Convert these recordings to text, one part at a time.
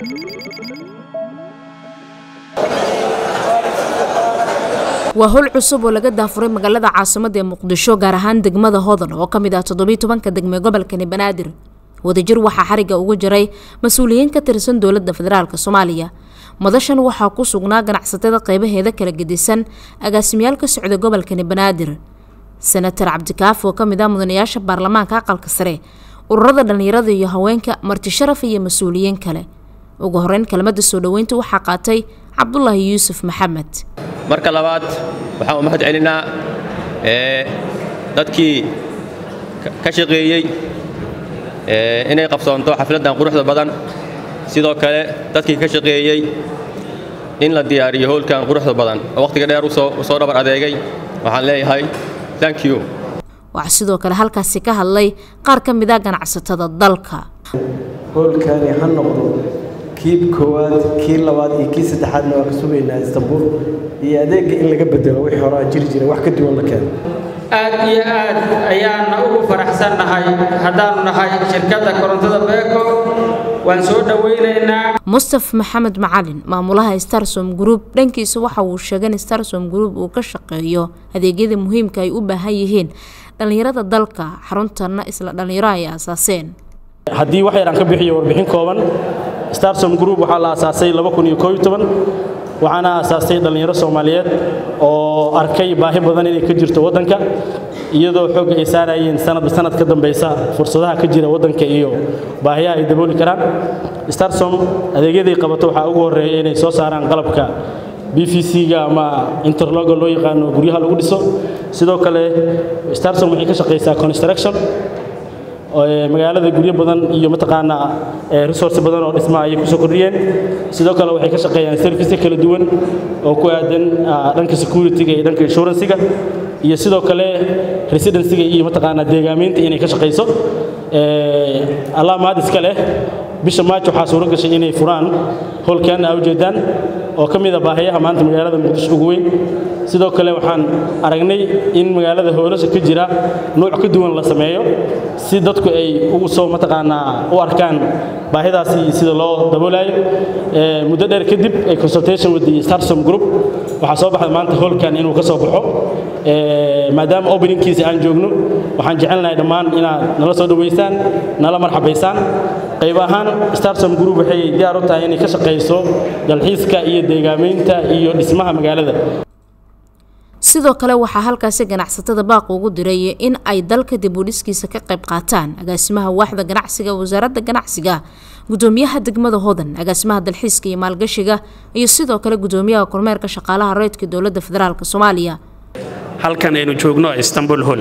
waa howl cusub oo laga daafuray magaalada caasimada ee muqdisho gaar ahaan degmada hodan oo ka mid ah toddobiiy tobanka degme gobolkani banaadir wadajir waxaa xariga uga jiray mas-uuliyiin ka tirsan dowladda federaalk soomaaliya madashan waxaa ku sugnaa ganacsatada qeybaheeda kala gedisan agaasimayaal ka socda gobolkani banaadir senatar cabdikaaf oo kamid ah mudanayaasha baarlamaanka aqalka sare ururada dhallinyarada iyo haweenka marti sharaf iyo mas-uuliyiin kale ugu horeyn kelmadda soo dhoweynta waxaa qaatay cabdulaahi yuusuf maxamed marka labaad waxaan u mahad celinaa dadkii ka shaqeeyey inay qabsoonto xafladdan quruxda badan sidoo kale dadkii ka shaqeeyey in la diyaariyo howlkan quruxda badan oo wakhtiga dheer u soo dhabar adeegay waxaan leeyahay thank you waxaa sidoo kale halkaasi ka hadlay qaar ka mid a ganacsatada dalka howlkani ha noqdo kii koowaad kii labaad iyo kii saddexaadna waa ka sugaynaa istanbul iyo adeegga in laga bedelo wixii hore aan jiri jiray wax ka duwan la keeno aad iyo aad ayaanna ugu faraxsannahay haddaannu nahay shirkadda korontada beeko waan soo dhowaynaynaa mustaf maxamed macalin maamulaha starsom group dhankiisa waxa uu sheegay in starsom group uu ka shaqeeyo adeegyada muhiimka ay u baahan yihiin dhallinyarada dalka xaruntanna isla dhallinyaro ay aasaaseen haddii wax yar aan ka bixiyo warbixin kooban starsom group waxaa la aasaasay waxaana aasaastay dhallinyaro soomaaliyeed oo arkay baahi badan inay ka jirto waddanka iyadoo xoogga ay saarayeen sanadba sanad ka dambaysa fursadaha ka jira waddanka iyo baahiyaha ay dabooli karaan starsom adeegyaday qabato waxaa ugu horreeya inay soo saaraan qalabka b v c-ga ama interloga loo yaqaano guryaha lagu dhiso sidoo kale starsom waxay ka shaqaysaa construction magaalada guryo badan iyo mataqaanaa resource badan oo dhismaha ayay kusoo kordhiyeen sidoo kale waxay ka shaqeeyaan service kala duwan oo ku aadan dhanka security-ga iyo dhanka insurance-ga iyo sidoo kale residency-ga iyo mataqaanaa deegaameynta inay ka shaqayso allah mahad iska leh bisha maaj waxaa suuro gashay inay furaan howlkan aa ujeedaan oo ka mid a baahiyaha maanta magaalada muqdisho ugu weyn sidoo kale waxaan aragnay in magaalada hoolasha ka jira nuuc ka duwan la sameeyo si dadku ay ugu soo mataqaanaa u arkaan baahidaasi sida loo daboolayo muddo dheer kadib ay consultation with the starsom group waxaa soo baxday maanta howlkan inuu ka soo baxo maadaama openingkiisa aan joogno waxaan jecelnahay dhammaan inaad nala soo dhowaysaan nala marxabaysaan qayb ahaan starsom group waxay diyaar u tahay inay ka shaqayso dalxiiska iyo deegaameynta iyo dhismaha magaalada sidoo kale waxaa halkaasi ganacsatada baaq ugu diray in ay dalka dib u dhiskiisa ka qayb qaataan agaasimaha waaxda ganacsiga wasaaradda ganacsiga gudoomiyaha degmada hodan agaasimaha dalxiiska iyo maalgashiga iyo sidoo kale gudoomiyaha kormeerka shaqaalaha reydka dowladda federaalk soomaaliya halkan aynu joogno istanbul hol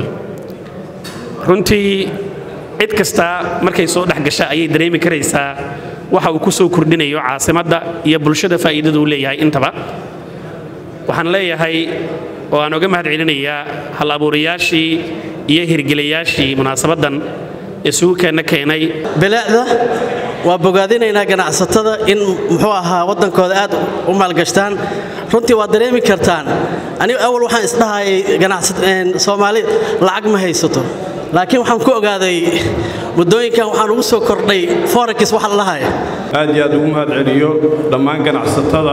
runtii cid kasta markay soo dhex gasha ayay dareemi karaysaa waxa uu ku soo kordhinayo caasimadda iyo bulshada faa'iidada uu leeyahay intaba waxaan leeyahay oo aan oga mahad celinayaa hal abuurayaashii iyo hirgelayaashii munaasabaddan isugu keenna keenay bilaacda waa bogaadinaynaa ganacsatada in muxuu ahaa waddankooda aad u maalgashtaan runtii waad dareemi kartaan anigu awal waxaan isdhahayay soomaali lacag ma haysato laakiin waxaan ku ogaaday muddooyinkan waxaan ugu soo kordhay forex waxa la lahaya aad iyo aad ugu mahad celiyo dhammaan ganacsatada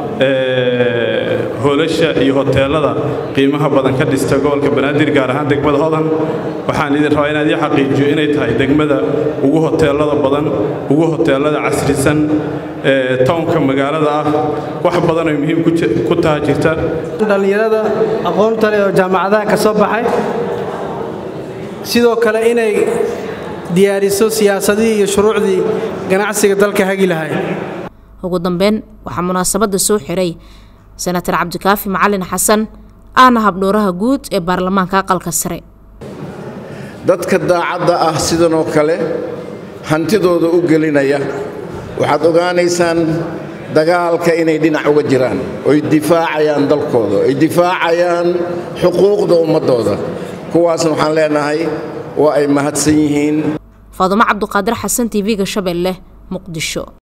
hoolasha iyo hoteelada qiimaha badan ka dhista gobolka banaadir gaar ahaan degmada hodan waxaan idin rabaa inaad ii xaqiijiyo inay tahay degmada ugu hoteelada badan ugu hoteelada casrisan townka magaalada ah wax badan ay muhiim ku taha jirta dhallinyarada aqoonta leh oo jaamacadaha ka soo baxay sidoo kale inay diyaariso siyaasadihii iyo shuruucdii ganacsiga dalka hagi lahay ugu dambeyn waxaa munaasabadda soo xiray senatar cabdikaafi macalin xasan ahna habdhooraha guud ee baarlamaanka aqalka sare dadka daacadda ah sidanoo kale hantidooda u gelinaya waxaad ogaanaysaan dagaalka inay dhinac uga jiraan oy difaacayaan dalkooda oy difaacayaan xuquuqda ummaddooda kuwaasna waxaan leenahay waa ay mahadsan yihiin faadumo cabduqaadir xasan tv-ga shabeelle muqdisho